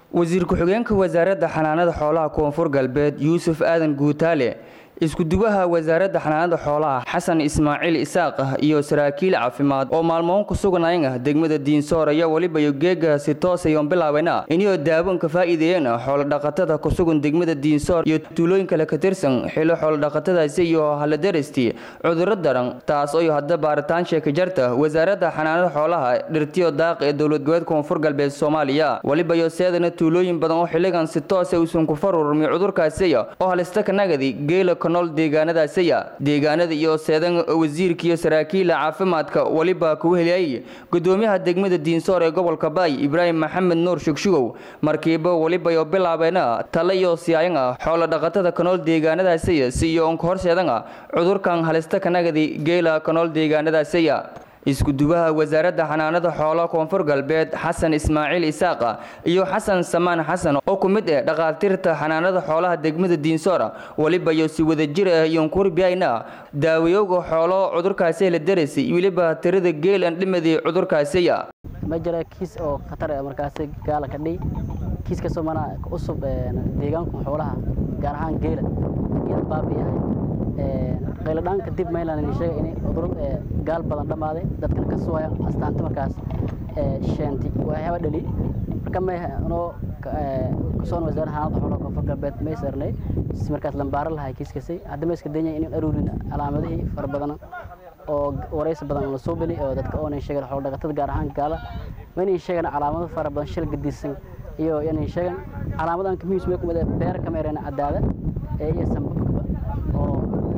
wasiir ku-xigeenka wasaaradda xanaanada xoolaha koonfur galbeed yuusuf aadan guutaale isku-duwaha wasaaradda xanaanada xoolaha xasan ismaaciil isaaq iyo saraakiil caafimaad oo maalmoon ku sugnayn ah degmada diinsoor ayaa weliba geega si toosayon bilaabana inay daawoonka faa'iideeyeen xoolodhaqatada ku sugan degmada diinsoor iyo tuulooyin kale ka tirsan xilo xoolodhaqatadaasi iyo haladarasti cudurro daran taas oo hadda baaritaan sheeka jarta wasaaradda xanaanada xoolaha dhirtiyo daaq ee dowlad goboleed koonfur galbeed soomaaliya weliba iyo seedana tuulooyin badan oo xilligan si toosa uusan ku farurmi cudurkaasi oo halista kanagadi geela nool deegaanadaasiya deegaanada iyo seedan wasiirka iyo saraakiila caafimaadka weliba kugu heliyay gudoomiyaha degmada diinsoor ee gobolka baay ibraahim maxamed nuur shugshugow markiiba weliba iyo bilaabeena tale iyo siyaayan ah xoolo dhaqatada kanool deegaanadaasiya si iyo onka horseedan ah cudurkan halista kanagadi geela kanool deegaanadaasiya isku-duwaha wasaaradda xanaanada xoolaha koonfur galbeed xasan ismaaciil isaaqa iyo xasan samaan xasan oo ku mid ah dhaqaatiirta xanaanada xoolaha degmada diinsoora weliba iyo si wadajir ah iyonkuribyayna daawayowga xoolo cudurkaasi la daraysa weliba tirada geel aan dhimadii cudurkaasiya ma jira kiis oo khatar ah markaasi gaala ka dhiy kiiskasoo mana cusub deegaanka xoolaha gaar ahaan geela geela baabiyahay qayladhaan kadib maylan sheega in cudur gaal badan dhammaaday dadkana ka suwaya astaanta markaas sheenti waxyaaba dhali marka may noo kusoon wasaaradda xanaanada xoolaha koonfur galbeed may sarnay si markaas lambaaro lahay kiiskasay hadda ma iska danyay in aruurin calaamadihii fara badan oo waraysi badan la soo beli oo dadka oonan sheegan xoolo dhaqatada gaar ahaan gaala ma inay sheegan calaamado fara badan shil gadisan iyo inay sheegan calaamadan kamiis may kumid beer kameerena cadaada iyo sambabkaba oo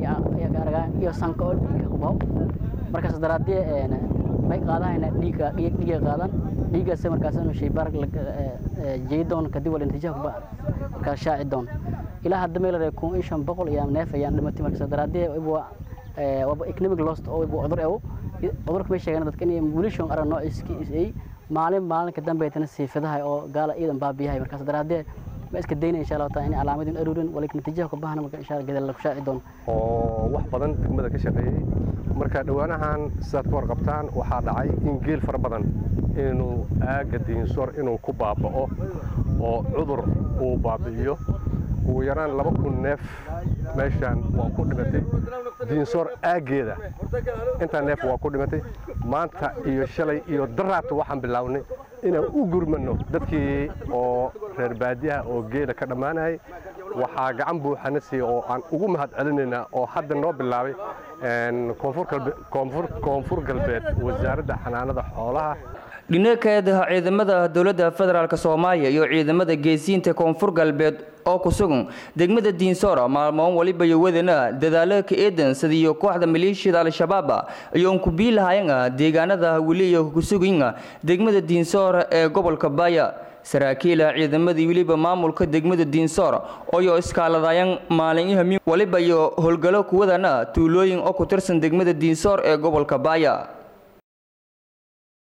iyo sanka oo dhiigga ku bao markaas daraadii may qaadahayna dhiigga dhiigga qaadan dhiiggaas markaas inuu shaybaar jeedoon kadib wala natiijaha kuba markaas shaaci doon ilaa hadda meel reer kun iyo shan boqol iyo neef ayaan dhimatay markaas daraadii waa waa economic lost oo cudur ewo cudurka may sheegaan dadka inay mulishon arag noociiskii maalin maalinka dambeetana siifadaha oo gaala ciidan baabiyahay markaas daraadee ma iska dayna insha Allah taala in calaamadin aruurin walikin natiijaha ku bahana marka insha Allah gadal la ku shaaci doon oo wax badan degmada ka shaqeeyay marka dhawaanahan sidaad ka warqabtaan waxaa dhacay in geel fara badan inuu aaga diinsoor inuu ku baaba'o oo cudur uu baabi'iyo ugu yaraan laba kun neef meeshaan waa ku dhimatay diinsoor aaggeeda intaa neef waa ku dhimatay maanta iyo shalay iyo daraata waxaan bilownay inaan u gurmano dadkii oo reer baadiyaha oo geela ka dhammaanayay waxaa gacan buuxana siiya oo aan ugu mahad celinaynaa oo hadda noo bilaabay koonfur galbeed wasaaradda xanaanada xoolaha dhinakeeda ciidamada dowladda federaalk soomaaliya iyo ciidamada geesiinta koonfur galbeed oo ku sugan degmada diinsoora maalmoon waliba iyo wadana dadaalo ka eedan sidiiyo kooxda maleeshiyada al-shabaab ayoon ku biilahayan deegaanada weli iyo ku sugan degmada diinsoor ee gobolka baaya saraakiila ciidamadii weliba maamulka degmada diinsoor ooyo iskaaladayan maalin hamiin waliba iyo howlgalo kuwadana tuulooyin oo ku tirsan degmada diinsoor ee gobolka baaya